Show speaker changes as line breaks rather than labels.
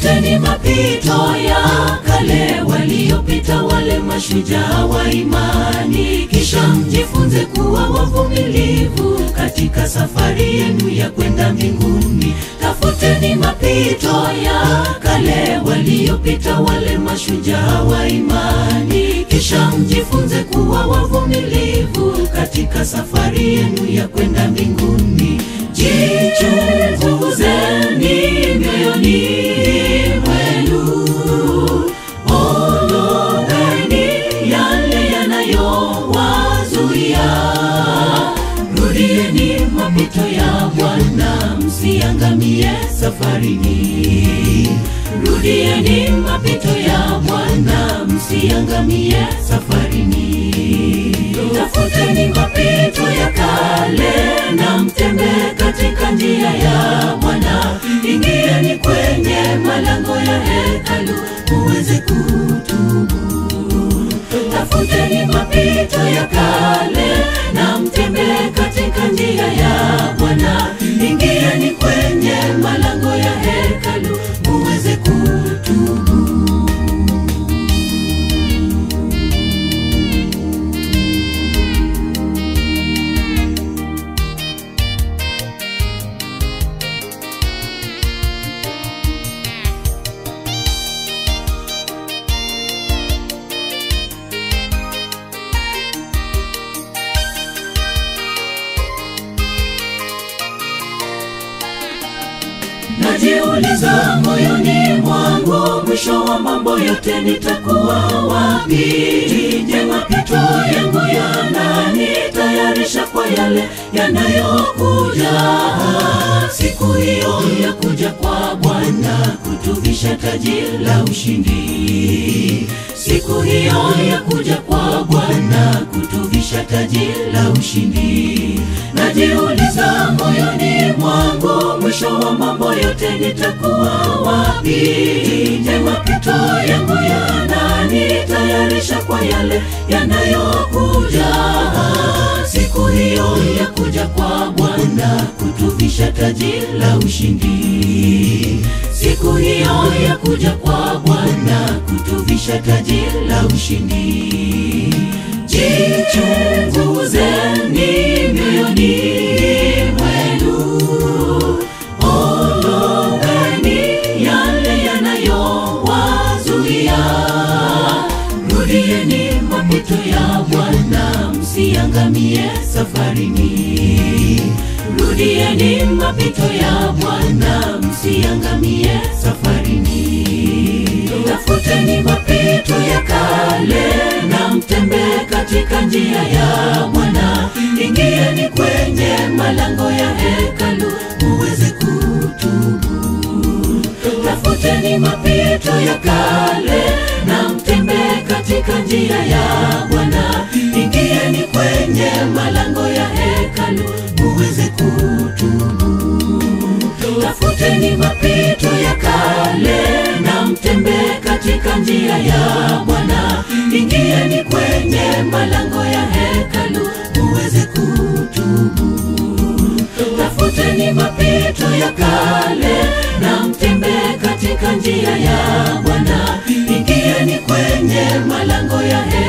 tafuteni mapito ya kale waliopita wale mashujaa wa imani, kisha mjifunze kuwa wavumilivu katika safari yenu ya kwenda mbinguni. Tafuteni mapito ya kale waliopita wale machujaa wa imani, kisha mjifunze kuwa wavumilivu katika safari yenu ya kwenda mbinguni. Jichunguzeni mioyoni mwenu, ondoeni yale yanayowazuia. Rudieni mapito ya Bwana, msiangamie safarini. Rudieni mapito ya Bwana, msiangamie safarini. Tafuteni mapito ya kale na mtembee katika njia ya Bwana. Ingieni kwenye malango ya hekalu muweze kutubu. Tafuteni mapito ya kale na mtembee katika njia ya Bwana. Ingieni kwenye malango ya hekalu muweze kutubu. Najiuliza moyoni mwangu, mwisho wa mambo yote nitakuwa wapi? Je, mapito yangu yananitayarisha kwa yale yanayokuja? Siku hiyo ya kuja kwa Bwana kutuvisha taji la ushindi. Siku hiyo ya kuja kwa Bwana kutuvisha taji la ushindi. Najiuliza moyoni mwangu, mwisho wa mambo yote nitakuwa wapi? Je, mapito yangu yananitayarisha kwa yale yanayokuja? Siku hiyo ya kuja kwa Bwana kutuvisha taji la ushindi. Siku hiyo ya kuja kwa Bwana kutuvisha taji la ushindi. Jichunguzeni mioyoni mwenu, ondoeni yale yanayowazuia. Rudieni mapito ya Bwana, msiangamie safarini. Rudieni mapito ya Bwana, msiangamie safarini. Tafuteni mapito ya kale na mtembee katika njia ya Bwana. Ingieni kwenye malango ya hekalu muweze kutubu. Tafuteni mapito ya kale na mtembee katika njia ya Bwana. Ingieni kwenye malango ya hekalu muweze kutubu. Tafuteni mapito ya kale na mtembee katika njia ya Bwana. Ingieni kwenye malango ya hekalu muweze kutubu. Tafuteni mapito ya kale na mtembee katika njia ya Bwana. Ingieni kwenye malango ya hekalu